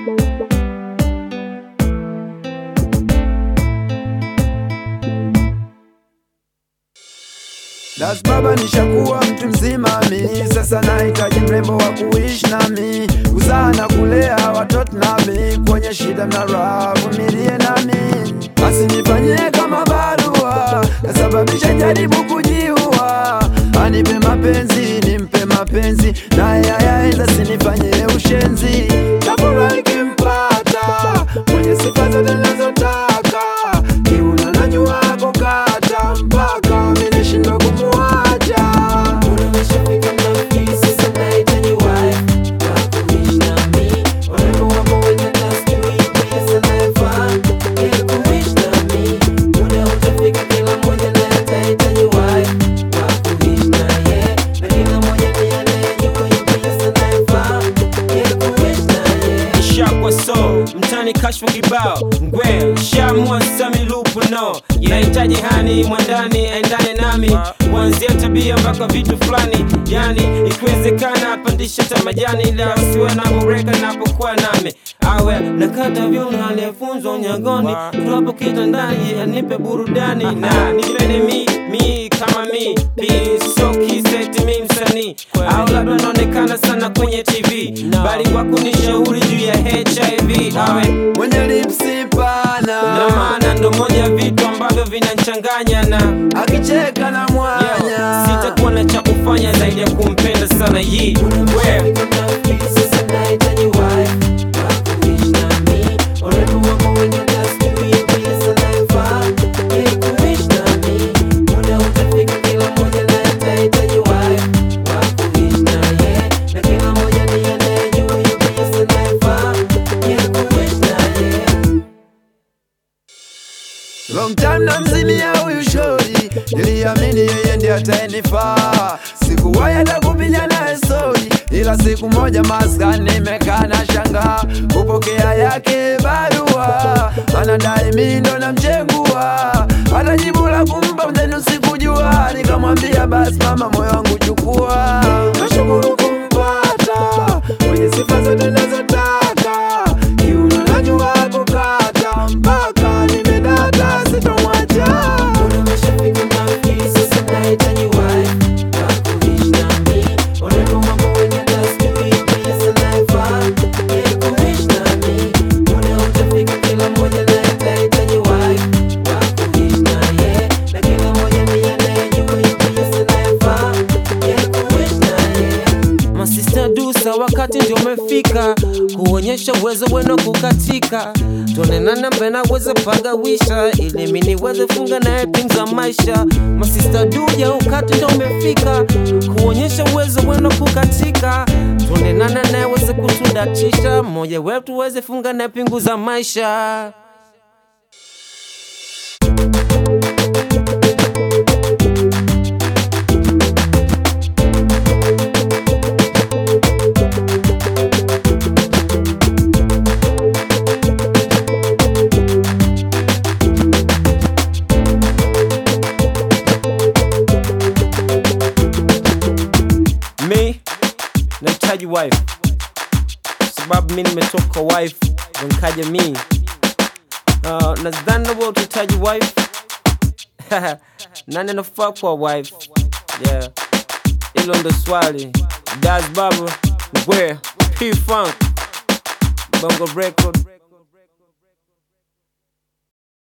Das baba nishakuwa mtu mzima mi sasa nahitaji mrembo wa kuishi nami kuzaa na kulea watoto nami kwenye shida na raha vumilie nami asinifanyie kama barua kasababisha jaribu kujiua anipe mapenzi nimpe mapenzi naye ayaenda sinifanyie ushenzi tafurahi kimpata mwenye sifa zote nazotaka kiuna najua kukata mpaka minishindwa kumuacha Umeshafika nafsi, sasa nahitaji wife wa kuishi nami. Warembo wapo wenye desturi, pia sanayefaa ili kuishi nami. Muda utafika, kila mmoja naye atahitaji wife wa kuishi naye. Na kila mmoja ndiye anayejua yupi sanayefaa ili kuishi naye. shakwa so mtani kashfa kibao ngwe shamwa sami lupu no nahitaji hani mwandani aendane nami kuanzia tabia mpaka vitu fulani yani ikiwezekana apandishe hata majani ila usiwe na bureka napokuwa nami awe nakata vyuno aliyefunzwa unyagoni tuwapo kitandani anipe burudani na nipende mi mi kama mi piso kiseti mi msanii au labda naonekana sana kwenye tv bali kwa kunishauri juu ya hiv awe mwenye lipsi pana na maana ndo moja ya vitu ambavyo vinanchanganya na akicheka na mwanya sitakuwa na cha kufanya zaidi ya kumpenda sana yi we Long time na mzimia huyu shori, niliamini yeye ndiye atayenifaa. Sikuwahi hata kupiga naye stori, ila siku moja maskani nimekaa na shangaa kupokea yake barua, anadai mimi ndo namchegua, hata jibu la kumpa mzenu sikujua. Nikamwambia basi mama, moyo wangu chukua, nashukuru kumpata mwenye sifa zote nazotaka, kiuno najua kukata mpaka nimedata, sitomwacha. masista dusa wakati ndio umefika kuonyesha uwezo wenu kukatika tuonenana mbena weze pagawisha ili mini weze funga naye pin za maisha masista duja wakati ndio umefika kuonyesha uwezo wenu kukatika tuonenana naye weze kutudatisha mmoja wetu weze funga naye pingu za maisha mi nahitaji wife sababu mi nimetoka kwa wife ndo nikaja mi uh, nadhani nawe utahitaji wife nani anafaa kwa wife yeah hilo ndo swali das baba ngwe p funk bongo record